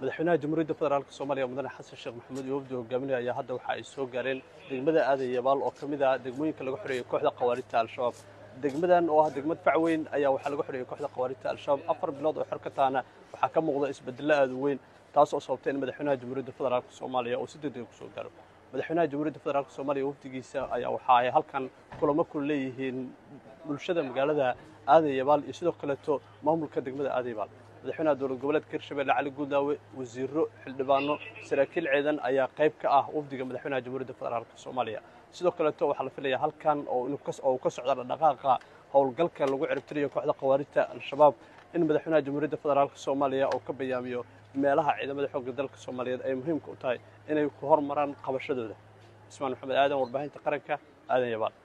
madaxweynaha jamhuuriyadda federaalk soomaaliya mudane xasan sheekh maxamuud iyo wafdi hogaaminaya ayaa hadda waxa ay soo gaareen degmada aadan yabaal oo ka mid ah degmooyinka laga xoreeyey kooxda khawaarijta al-shabaab degmadan oo ah degmad fac weyn ayaa waxaa laga xoreeyey kooxda khawaarijta al-shabaab afar bilood oo xor ka tahana waxaa ka muuqda isbedello aada u weyn taas oo sababtay in madaxweynaha jamhuuriyadda federaalk soomaaliya uu si degdega kusoo gaaro madaxweynaha jamhuuriyadda federaalk soomaaliya wafdigiisa ayaa waxa ay halkan kulamo ku leeyihiin bulshada magaalada aadan yabaal iyo sidoo kaleeto maamulka degmada aadan yabaal madaxweynaha dowlad goboleedka hirshabelle cali guudlaawe wasiiro xildhibaano saraakiil ciidan ayaa qayb ka ah wafdiga madaxweynaha jamhuuriyadda federaalk soomaaliya sidoo kaleeto waxaa la filaya halkan oo uu ka socda dhaqaaqa howlgalka lagu ciribtirayo kooxda khawaarijta al-shabaab in madaxweynaha jamhuuriyadda federaalk soomaaliya uu ka bayaamiyo meelaha ciidamada xoogga dalka soomaaliyeed ay muhiimka u tahay inay ku hormaraan qabashadooda ismaan maxamed aadan warbaahinta qaranka aadan yabaal